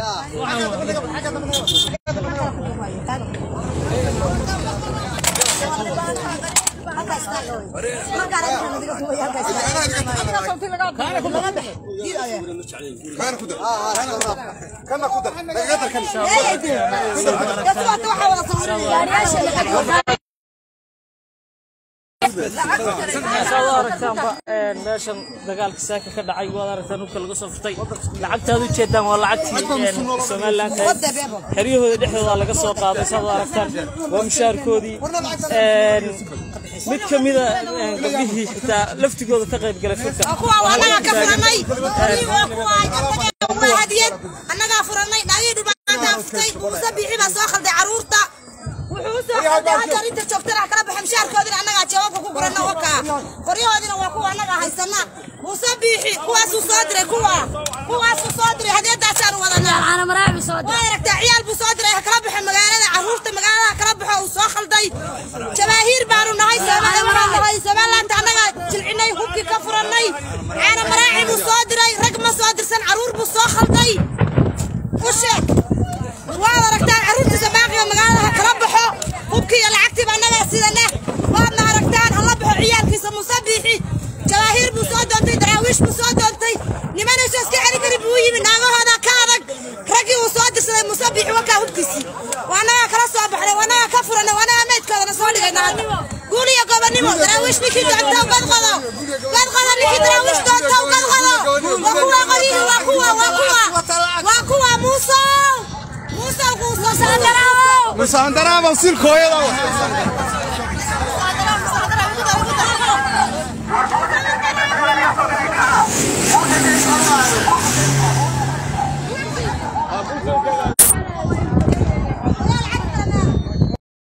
saad u aragtaanba meeshan dagaalka saaka ka dhacay waad aragtaan dhulka laga soo furtay lacagtaad u jeedaan waa lacagtii somalilan xeryahooda dhexdooda laga soo qaaday saad u aragtaan waa mushaarkoodii mid ka mida gabdhihii xitaa laftigooda ka qayb galay furka annagaa ka furanay waa hadiyad annagaa furanay dhaagii dhibaataa fuftay muuse biixi baa soo khalday caruurta wuxuu usoo khalday hadda inta joogtana kala baxa mushaarkoodina annagaa jawaabka ku gurana wakaa qoryahoodina waa kuwa annagaa haysana muuse biixi kuwaasuu soo diray kuwa kuwaasuu soo diray hadiyadaasaan wadanaa waa aragtaa ciyaal buu soo diray ha kala baxo magaalada caruurta magaalada kala baxo uu soo khalday jabaahiir baanu nahay nahay somalilaanta annagaa jilcinay hubkii ka furannay caana maraaci buu soo diray rag ma soo dirsan caruur buu soo khalday u sheeg waad aragtaan caruurtiisa baaqiga magaalada ha kala baxo hubkii iyo lacagtiiba annagaa sidana waadna aragtaan hala baxo ciyaalkiisa muuse biixi jabaahiir buu soo doontay daraawiish buu soo doontay nimanayso iska celi kari buu yimi naagahooda ka adag raggii uu soo dirsaday muuse biixi wakaa hubkiisii waanagaa kala soo baxnay waanagaa ka furanay waanagaa meydkoodana soo dhigayna hadda guul iyo gobonimo daraawiish ninkii doontow gadqado gadqado ninkii daraawiish doontow gadqado waa kuwa qodihi waa kuwa waa kuwa waa kuwa muusow muusow kuu soo saardaraawo musaandaraaba silkooyada